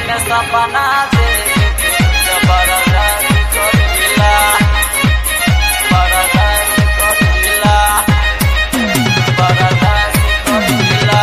में सपना देख जबरदस्त करीला बरदास्त करीला बरदास्त करीला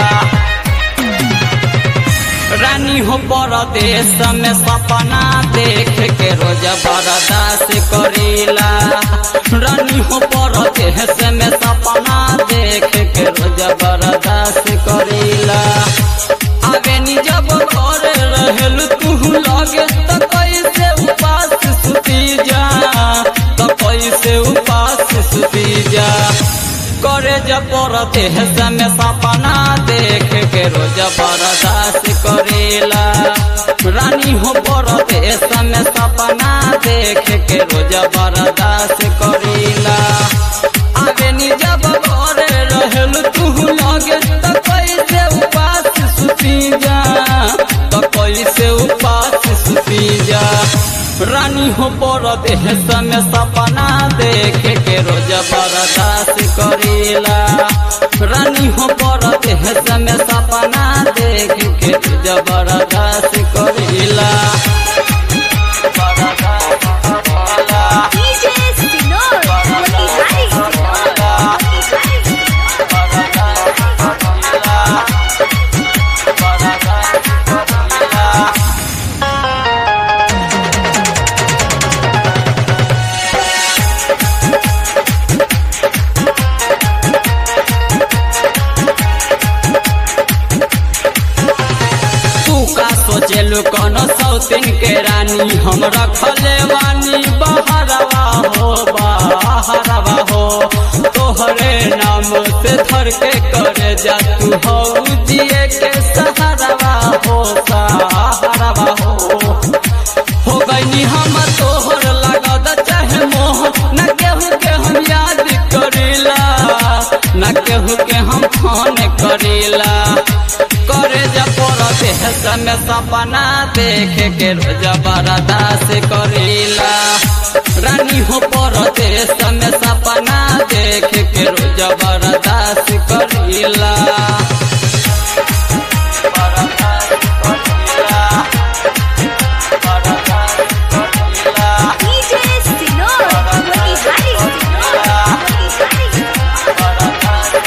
रानी हो परदेश में सपना देख के रोज बर्दाश्त करीला रानी हो परदेश में सपना देख के रोज बर्दाश्त करीला आगे नी जब घर रहल तू लगे तो कैसे उपास सुती जा तो कैसे उपास सुती जा करे जब परदेश में सपना देख के रोज बर्दाश्त करेला रानी हो परदेश में सपना देख के रोज बर्दाश्त करेला आगे नी जब घर रहल तू लगे तो कैसे उपास सुती जा तो कैसे उपास सुती जा रानी हो परदेश में सपना देख के रोज बर्दाश्त करेला रानी हो परदेश में सपना देख के रोज बर्दाश्त करेला बर्दाश्त करेला DJ Sinor, Motihari Sinor, Motihari Sinor. तू का सोचेलू कौन सौतीन के रानी हम रखले वानी बहरवा हो बहरवा हो तोहरे नाम से धर के करे जा तू हो जिए के सहारवा हो सहारवा हो हो गईनी हम तोहर लागद चाहे मोह न केहू के हम याद करेला न केहू के हम फोन करेला करे जब देश में सपना देख के रोज बर्दाश्त करेला रानी हो परदेश में सपना देख के रोज बर्दाश्त करेला बर्दाश्त करेला बर्दाश्त करेला DJ Sinor, Motihari Sinor, Motihari Sinor.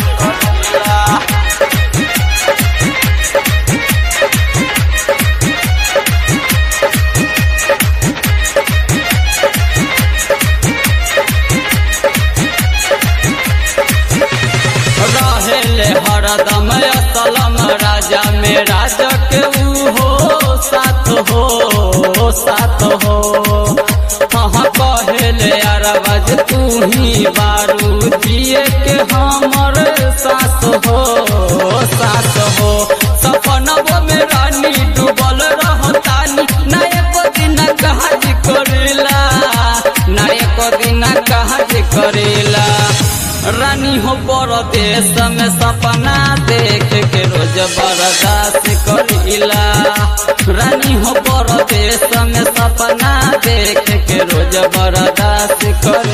रहेले हरदम असलम राजा में राजा के ऊ हो साथ हो साथ हो हाँ कहले अरबज तू ही बारू दिए के हमर सास हो सास हो सपनबो में रानी डूबल रहतानी ना एको दिन काज करेला ना एको दिन काज करेला रानी हो परदेश में सपना देख के रोज बर्दाश्त करीला रानी हो परदेश में सपना देख के रोज बर्दाश्त कर